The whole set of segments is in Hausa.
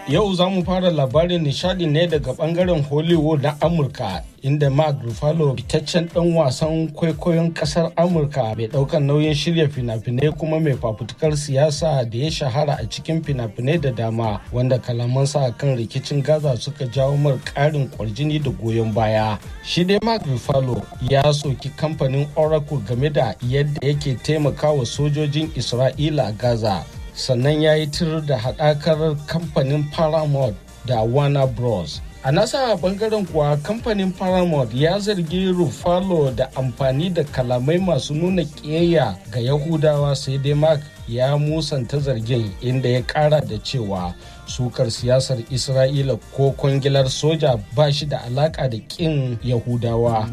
Yau za mu fara labarin nishadi ne daga bangaren Hollywood na Amurka inda Mark Ruffalo fitaccen dan wasan kwaikwayon kasar Amurka mai daukan nauyin shirya fina-finai kuma mai fafutukar siyasa da ya shahara a cikin fina-finai da dama wanda kalamansa kan rikicin Gaza suka jawo mar karin kwarjini da goyon baya. Shi dai Mark Ruffalo ya soki kamfanin Oracle game da yadda yake taimakawa sojojin Isra'ila a Gaza. sannan ya yi tir da haɗakar kamfanin paramount da warner bros a nasa bangaren kuwa kamfanin paramount ya zargi rufalo da amfani da kalamai masu nuna ƙiyayya ga yahudawa sai dai mark ya musanta zargin inda ya ƙara da cewa sukar siyasar isra'ila ko kwangilar soja ba shi da alaƙa da ƙin yahudawa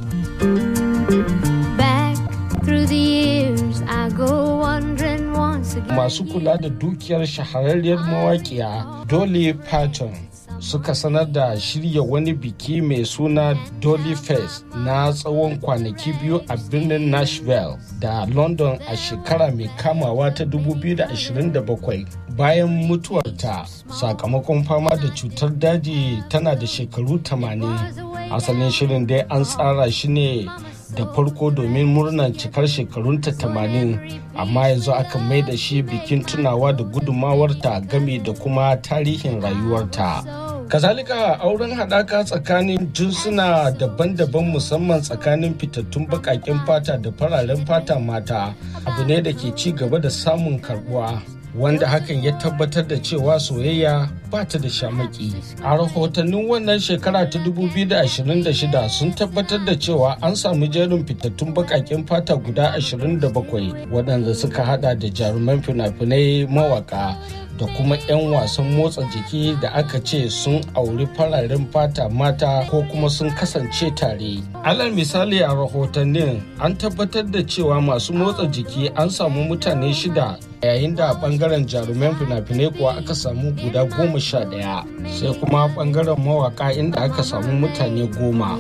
Back through the years, I go wandering once again. masu kula da dukiyar shahararriyar mawaƙiya Dolly Parton suka sanar da shirya wani biki mai suna Dolly Fest na tsawon kwanaki biyu a birnin Nashville da London a shekara mai kamawa ta 2027 bayan mutuwarta sakamakon fama da cutar daji tana da shekaru 80 asalin shirin dai an tsara shi ne da farko domin murnar cikar shekarunta 80 amma yanzu aka mai da shi bikin tunawa da gudumawarta game da kuma tarihin rayuwarta kazalika auren haɗaka tsakanin jinsuna daban-daban musamman tsakanin fitattun baƙaƙen fata da fararen fata mata abu ne da ke ci gaba da samun karbuwa wanda hakan ya tabbatar da cewa soyayya ba ta da shamaki. A rahotannin wannan shekara ta 2026 sun tabbatar da cewa an samu jerin fitattun bakakin fata guda 27 waɗanda suka hada da jaruman fina-finai mawaka da kuma 'yan wasan motsa jiki da aka ce sun auri fararen fata mata ko kuma sun kasance tare. Alal misali a rahotannin an tabbatar da cewa masu motsa jiki an samu mutane shida yayin da bangaren jaruman fina-finai kuwa aka samu guda goma sha ɗaya sai kuma bangaren mawaka inda aka samu mutane goma.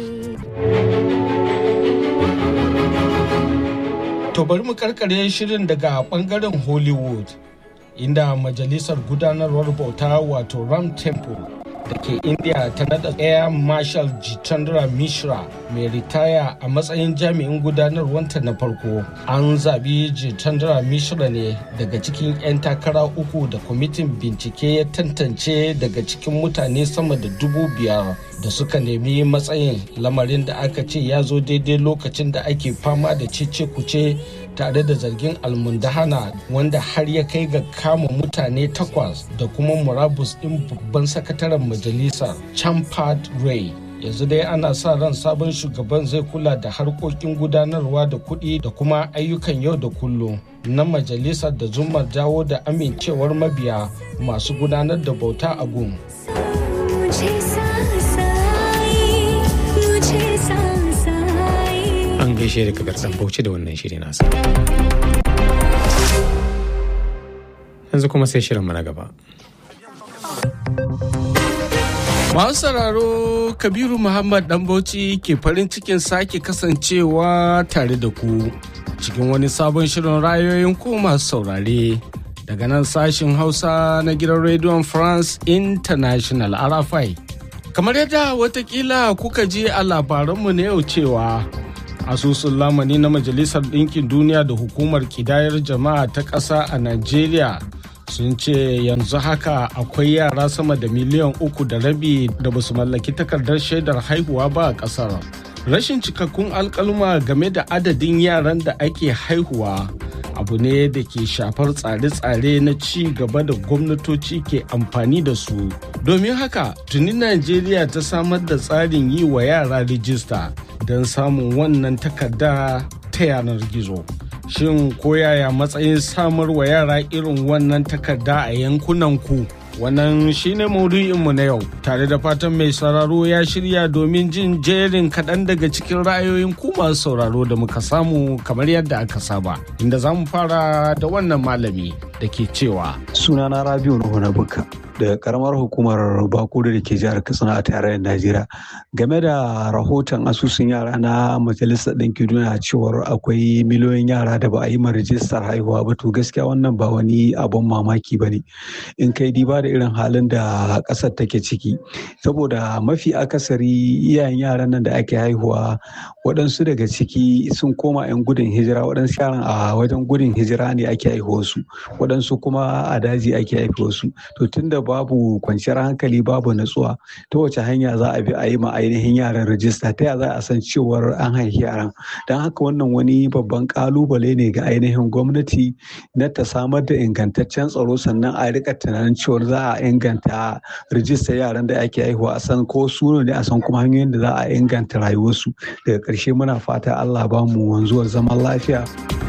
To bari mu karkare shirin daga bangaren Hollywood. inda majalisar gudanarwar bauta wato ram temple da ke india ta nada air marshal jitendra mishra mai ritaya a matsayin jami'in gudanarwanta na farko an zabi jitendra mishra ne daga cikin 'yan takara uku da kwamitin bincike ya tantance daga cikin mutane sama da dubu biyar da suka nemi matsayin lamarin da aka ce ya zo daidai lokacin da ake fama da cece kuce tare da zargin almundahana wanda har ya kai ga kama mutane takwas da kuma murabus ɗin babban sakataren majalisar champard ray yanzu dai ana sa ran sabon shugaban zai kula da harkokin gudanarwa da kuɗi da kuma ayyukan yau da kullum na majalisar da zumar dawo da amincewar mabiya masu gudanar da bauta a gun मुझे सांस आई, मुझे सांस आई। An gaishe da kabir dan bauchi da wannan shiri nasa. Yanzu kuma sai shirin na gaba. Masu sauraro Kabiru Muhammad Dan Bauchi ke farin cikin sake kasancewa tare da ku cikin wani sabon shirin rayoyin ku masu saurare daga nan sashin Hausa na gidan rediyon France International RFI. Kamar yadda watakila kuka ji a labaranmu na yau cewa asusun lamani na Majalisar Ɗinkin Duniya da Hukumar Kidayar Jama'a ta ƙasa a Najeriya sun ce yanzu haka akwai yara sama da miliyan uku da rabi da ba su mallaki takardar shaidar haihuwa ba a kasar rashin cikakkun alkalma game da adadin yaran da ake haihuwa abu ne da ke shafar tsare-tsare na ci gaba da gwamnatoci ke amfani da su domin haka tuni najeriya ta samar da tsarin yi wa yara rijista don samun wannan takarda ta yanar gizo shin koyaya matsayin samar wa yara irin wannan takarda a yankunan ku wannan shine maudu'inmu na yau tare da fatan mai sauraro ya shirya domin jin jerin kaɗan daga cikin ra'ayoyin ku masu sauraro da muka samu kamar yadda aka saba inda za mu fara da wannan malami da ke cewa sunana rabiu nuhu na buka daga karamar hukumar bakuru da ke jihar katsina a tarayyar najeriya game da rahoton asusun yara na majalisar ɗinkin duniya cewar akwai miliyoyin yara da ba a yi ma rijistar haihuwa ba to gaskiya wannan ba wani abun mamaki ba ne in kai diba da irin halin da ƙasar take ciki saboda mafi akasari iyayen yaran nan da ake haihuwa waɗansu daga ciki sun koma 'yan gudun hijira waɗansu yaran a wajen gudun hijira ne ake haihuwarsu waɗansu kuma a daji ake haihuwarsu to tunda babu kwanciyar hankali babu natsuwa ta wace hanya za a bi a yi ma ainihin yaran rajista ta yaya za a san cewar an haifi yaran don haka wannan wani babban kalubale ne ga ainihin gwamnati na ta samar da ingantaccen tsaro sannan a rika tunanin cewar za a inganta rijistar yaran da ake haihuwa a san ko su ne a san kuma hanyoyin da za a inganta rayuwarsu daga ƙarshe muna fata allah ba mu wanzuwar zaman lafiya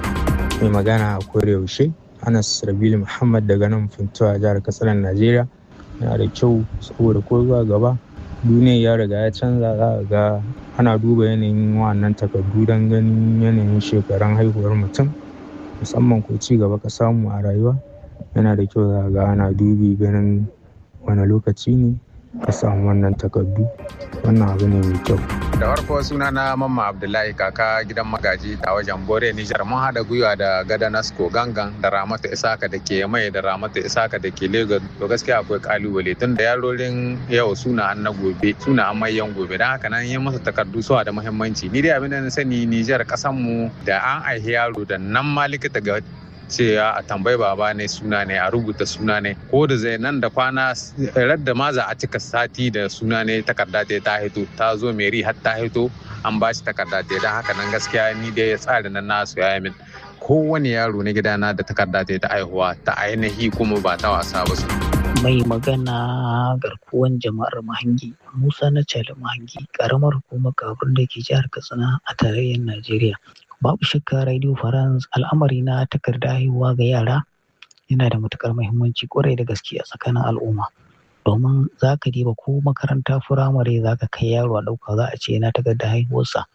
mai magana a yaushe anas rabilu muhammad daga nan funtuwa jihar katsina najeriya yana da kyau saboda ko zuwa gaba duniya ya riga ya canza za a ga ana duba yanayin wannan takardu don ganin yanayin shekarun haihuwar mutum musamman ko ci gaba ka samu a rayuwa yana da kyau za a ga ana dubi ganin wani lokaci ne ka samu wannan takardu wannan abu ne mai kyau da farko suna na mamma abdullahi kaka gidan magaji a wajen bore nijar mun haɗa gwiwa da gada nasko gangan da ramata isaka da ke mai da ramata isaka da ke lagos to gaskiya akwai kalubale tun da yarorin yau suna an na gobe suna an mayan gobe don haka nan yi masa takardu suwa da muhimmanci ni dai abin da na sani nijar kasan mu da an aihi yaro da nan ma likita ga cewa a tambayi baba ne suna ne a rubuta suna ne ko da zai nan da kwana radda ma za a cika sati da suna ne takarda ta ta hito ta zo meri har ta hito an ba shi takarda ta don haka nan gaskiya ni dai ya tsari nan nasu ya min kowane yaro na gidana da takarda ta ta aihuwa ta ainihi kuma ba ta wasa ba su. mai magana garkuwan jama'ar mahangi musa na cali mahangi karamar hukumar kafin da ke jihar katsina a tarayyar najeriya babu shakka radio france al'amari na takarda haihuwa ga yara yana da matukar muhimmanci kwarai da gaske a tsakanin al'umma domin za ka diba ko makaranta firamare za ka kai yaro a ɗauka za a ce yana takarda haihuwarsa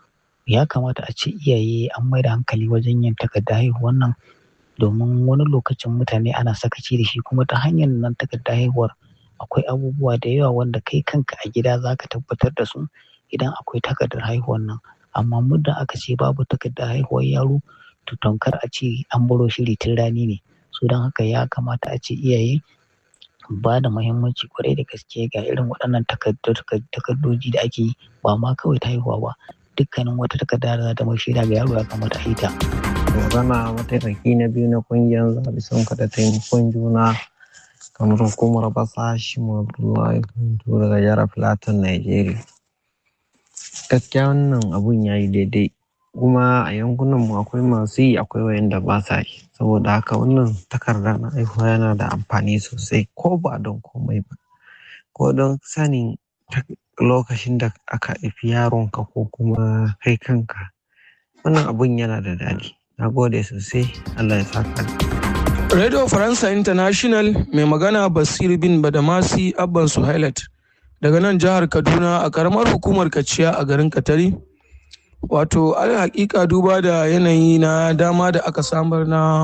ya kamata a ce iyaye an mai da hankali wajen yin takarda haihuwar nan domin wani lokacin mutane ana sakaci da shi kuma ta hanyar nan takarda haihuwar akwai abubuwa da yawa wanda kai kanka a gida za ka tabbatar da su idan akwai takardar haihuwar nan amma muddin aka ce babu takardar haihuwar yaro to tamkar a ce an baro shiri tun rani ne so don haka ya kamata a ce iyaye ba da muhimmanci kwarai da gaske ga irin waɗannan takardoji da ake yi ba ma kawai ta haihuwa ba dukkanin wata takarda da za ta mai shaida ga yaro ya kamata a yi ta. magana mataimaki na biyu na kungiyar zaɓe sun da taimakon juna kamar hukumar basa shi abdullahi kuntu daga jihar filatin nigeria gaskiya wannan abun ya yi daidai kuma a yankunan mu akwai masu yi akwai wayanda ba sa yi saboda haka wannan takarda na aihuwa yana da amfani sosai ko ba don komai ba ko don sanin lokacin da aka haifi yaronka ko kuma kai kanka wannan abun yana da daɗi na gode sosai allah ya saka radio faransa international mai magana basir bin badamasi abban suhailat daga nan jihar kaduna a karamar hukumar kaciya a garin katari wato al hakika duba da yanayi na dama da aka samar na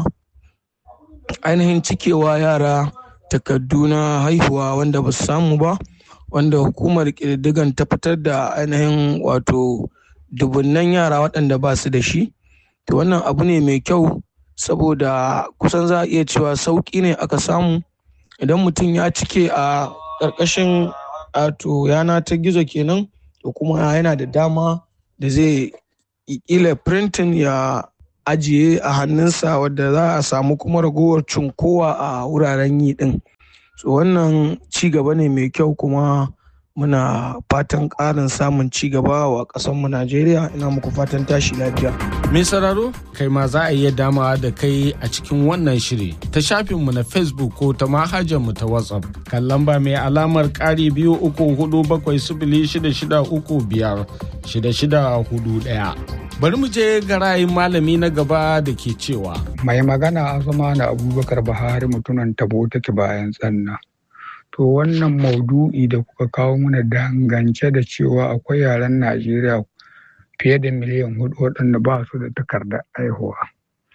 ainihin cikewa yara takardu na haihuwa wanda ba su samu ba wanda hukumar ƙididdigan ta fitar da ainihin wato dubunnan yara waɗanda ba su da shi to wannan abu ne mai kyau saboda kusan za a iya cewa sauƙi ne aka samu idan mutum ya cike a ƙarƙashin wato yana ta gizo kenan to kuma yana da dama da zai ƙila printing ya ajiye a hannunsa wadda za a samu kuma ragowar cunkowa a wuraren yi ɗin so wannan ci gaba ne mai kyau kuma muna fatan ƙarin samun ci gaba wa ƙasarmu najeriya ina muku fatan tashi lafiya Mai sauraro kai ma za a iya damawa da kai a cikin wannan shiri ta shafinmu na Facebook ko ta mu ta WhatsApp kan lamba mai alamar ƙari biyu uku hudu bakwai sifili shida shida uku biyar shida shida hudu ɗaya. Bari mu je ga ra'ayin malami na gaba da ke cewa. Mai magana a zama na Abubakar Buhari mutunan tabo take bayan tsanna. To wannan maudu'i da kuka kawo mana dangance da cewa akwai yaren Najeriya fiye da miliyan hudu waɗanda ba su da takardar aihuwa.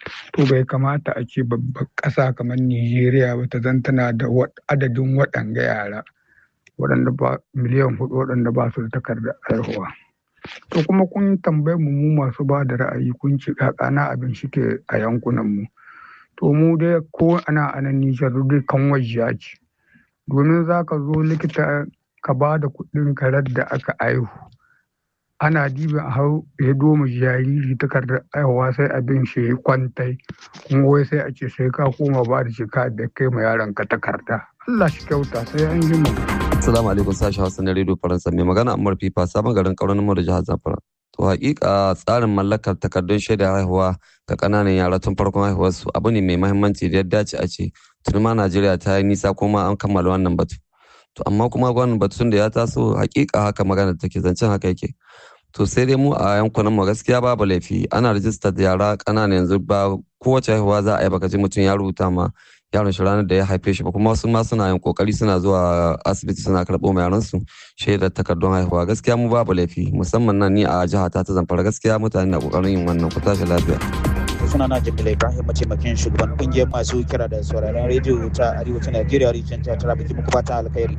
to bai kamata a ce babbar ƙasa kamar Nijeriya ba ta zan tana da adadin waɗanga yara waɗanda ba miliyan hudu waɗanda ba su da takardar haihuwa. To kuma kun tambaye mu mu masu ba da ra'ayi kun ci kakana abin shike a yankunan mu. To mu dai ko ana anan Nijar dai kan wajiya ce. Domin za ka zo likita ka ba da kuɗin karar da aka aihu. Ana dibin a hau ya doma jariri takardar aihuwa sai abin shi ya kwantai kuma wai sai a ce sai ka koma ba da shika da kai ma yaron ka takarda. Allah shi kyauta sai an ji mu. Assalamu alaikum sashi Hausa na Radio Faransa mai magana Ammar Fifa sabon garin kauran mu da jihar Zamfara. To hakika tsarin mallakar takardun shaida haihuwa ga kananan yara tun farkon haihuwarsu abu ne mai mahimmanci da ya dace a ce tun ma Najeriya ta yi nisa kuma an kammala wannan batu. To amma kuma wannan batun da ya taso hakika haka magana take zancen haka yake. To sai dai mu a yankunan mu gaskiya babu laifi ana rajistar yara ƙanana yanzu ba kowace haihuwa za a yi baka ji mutum ya rubuta ma yaron shi ranar da ya haife shi ba kuma wasu ma suna yin kokari suna zuwa asibiti suna karɓo ma yaran su shaidar takardun haihuwa gaskiya mu babu laifi musamman nan ni a jiha ta ta zamfara gaskiya mutane na kokarin yin wannan ku tashi lafiya. suna na jamila ibrahim mataimakin shugaban kungiyar masu kira da sauraron rediyo ta arewacin najeriya region ta tara biki muku fatan alkhairi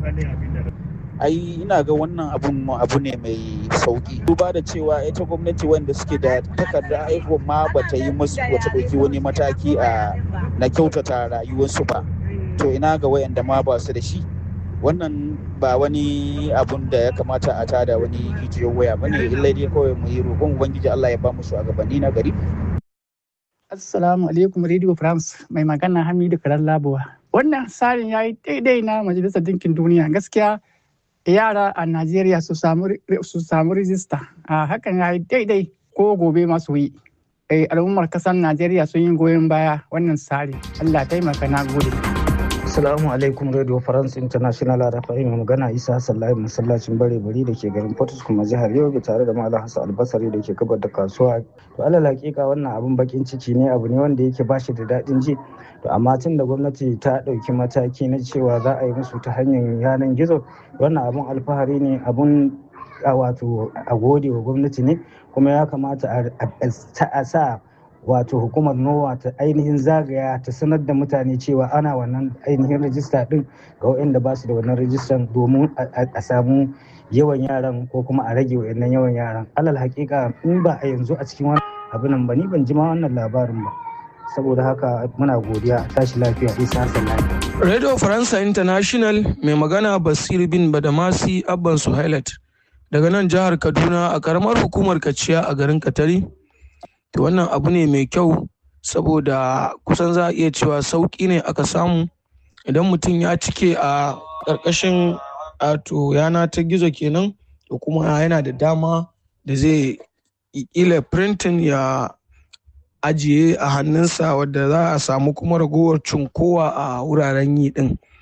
ai ina ga wannan abun abu ne mai sauki duba da cewa ita gwamnati wanda suke da takardar haihuwa ma bata yi musu wata ɗauki wani mataki a na kyautata rayuwarsu ba to ina ga wayanda ma ba su da shi wannan ba wani abun da ya kamata a tada wani jijiyar waya bane illai dai kawai mu yi roƙon ubangiji Allah ya ba mu shugabanni na gari Assalamu alaikum Radio France mai magana Hamidu Karan Labuwa. Wannan tsarin ya yi daidai na Majalisar Dinkin Duniya gaskiya yara a Najeriya su samu rijista. A hakan ya yi daidai ko gobe masu yi. Al'ummar kasar Najeriya sun yi goyon baya wannan tsari. Allah taimaka na gode. Assalamu alaikum Radio France International Rafai mai magana Isa Sallahi masallacin bare bari da ke garin Portus kuma jihar Yobe tare da Malam Hassan Albasari da ke gabar da kasuwa. To alal hakika wannan abun bakin ciki ne abu ne wanda yake bashi da daɗin ji. To amma tun da gwamnati ta ɗauki mataki na cewa za a yi musu ta hanyar yanar gizo wannan abun alfahari ne abun a wato a gode wa gwamnati ne kuma ya kamata a sa wato hukumar nowa ta ainihin zagaya ta sanar da mutane cewa ana wannan ainihin rajista din ga waɗanda ba su da wannan rajistan domin a samu yawan yaran ko kuma a rage wayannan yawan yaran alal hakika in ba a yanzu a cikin wani abin ba ni ban ji ma wannan labarin ba saboda haka muna godiya tashi lafiya isa hassan radio faransa international mai magana basir bin badamasi abban suhailat daga nan jihar kaduna a karamar hukumar kaciya a garin katari to wannan abu ne mai kyau saboda kusan za a iya cewa sauƙi ne aka samu idan mutum ya cike a ƙarƙashin to yana ta gizo kenan to kuma yana da dama da zai ƙila printing ya ajiye a hannunsa wadda za a samu kuma ragowar cunkowa a wuraren yi ɗin